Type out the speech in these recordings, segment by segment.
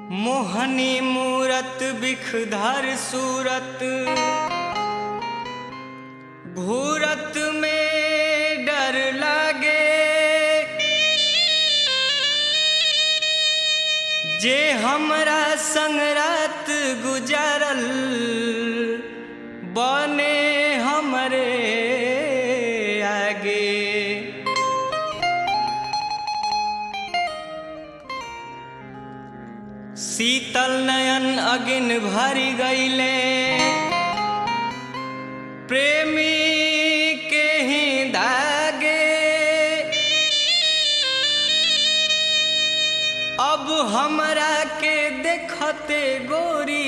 मोहनी मूरत बिखधर सूरत घूरत में डर लागे जे हमरा संग रात गुजरल बने हमरे आगे शीतल नयन अगिन भरी गईले प्रेमी के ही धागे अब हमरा के देखते गोरी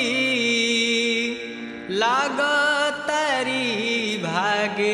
लागतारी भागे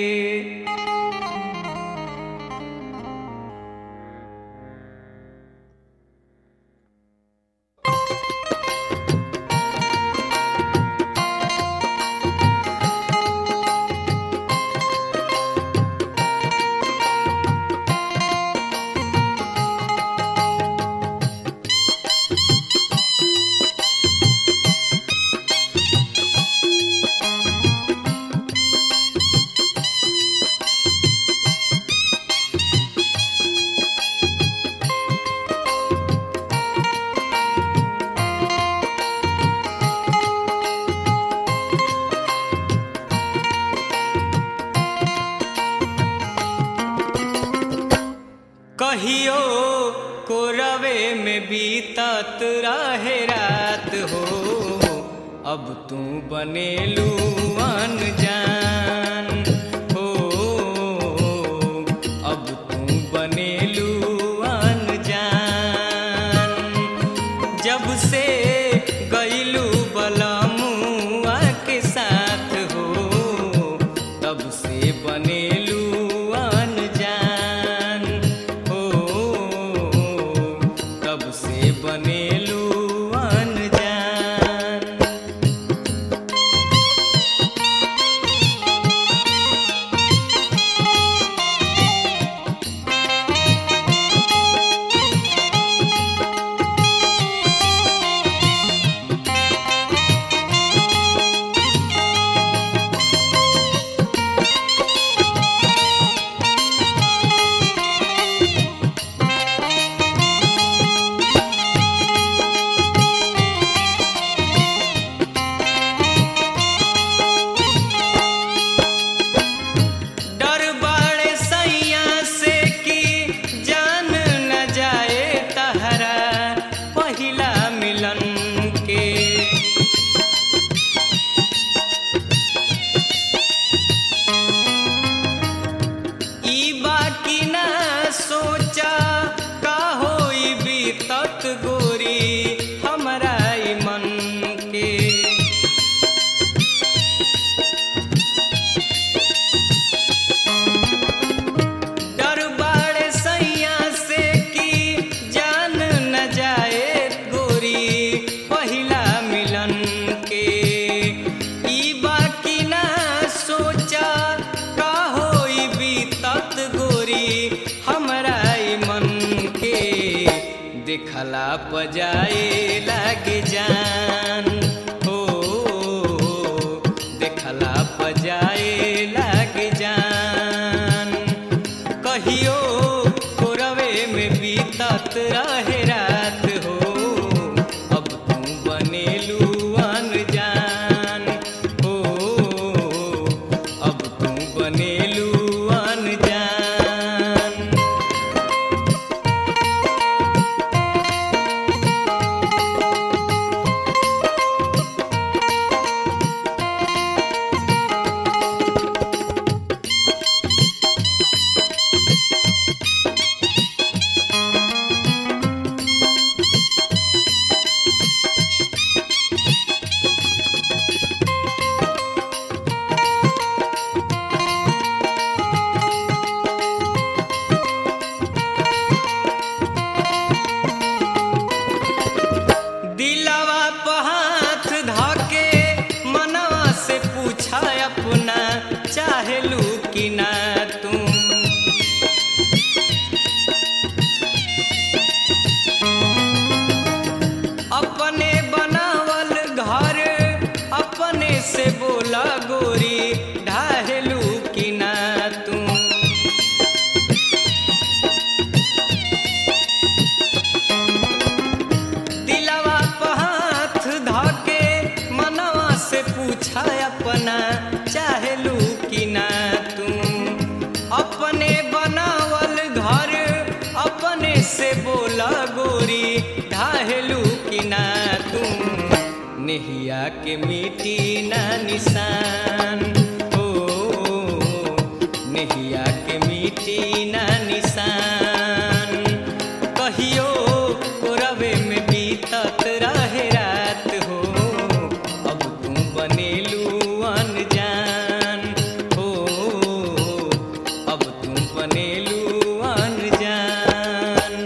कहियो कोरवे में बीतत रहे रात हो अब तू बनेलू अनजान हो अब तू बनेलू अनजान जब से गईलू बलमुआ के साथ हो तब से बनेलू अनजान हो तब से बनेलू अनजान डर बाड़े सैया से कि जान न जाए तहरा पहिला मिलन के ई बाकी ना सोचा का होई बीतत गोरी हमरा ई मन के डर बाड़े सैया से कि जान न जाए गोरी पहिला मिलन के ई बाकी ना सोचा का होई बीतत गोरी हमरा ई मन के देखला पजाए लागे जान हो देखला पजाए लागे जान कहियो कोरवे में बीतत रहे रात हो अब तू बनेलू अनजान हो अब तू बनेलू अनजान घर अपने से बोला गोरी ढाहेलू कि ना तुम नेहिया के मिटी ना निशान ओ नेहिया के मिटी ना निशान कहियो कोरवे में बीतत रहे रात हो अब तू बनेलू अनजान हो अब तू बनेलू अनजान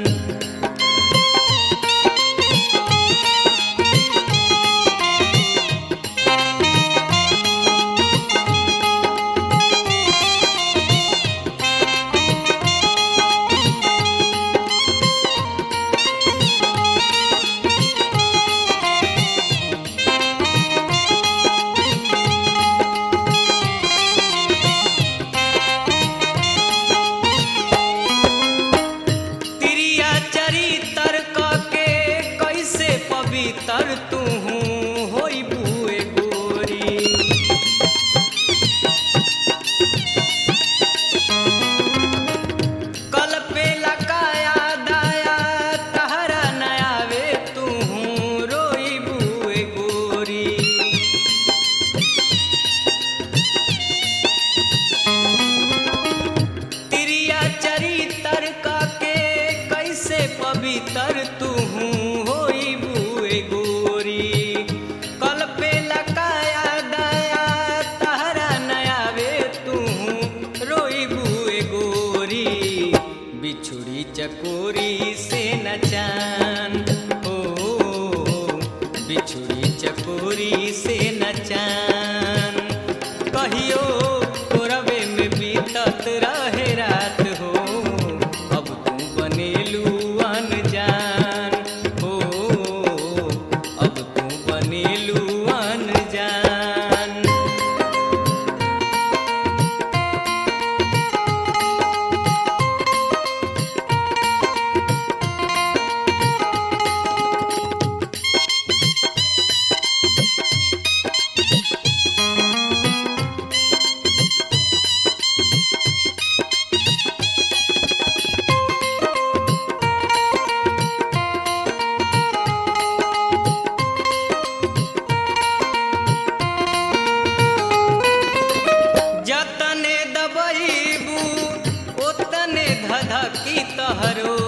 तिरिया चरितर के कैसे पवित्र तू होई बुए गोरी कल पे लकाया दाया तहरा नयावे तू रोई बुए गोरी तिरिया चरितर के कैसे पवित्र तू होई बुए गोरी कल पे लकाया दया तहरा नयावे तू रोई बुए गोरी बिछुड़ी चकोरी से नचान ओ बिछुड़ी चकोरी से नचान कहियो कोरवे में बीतत रहे रात हो अब तू बनेलू अनजान हो अब तू बनेलू अनजान जतने दबईबू ओतने धधकी तहरो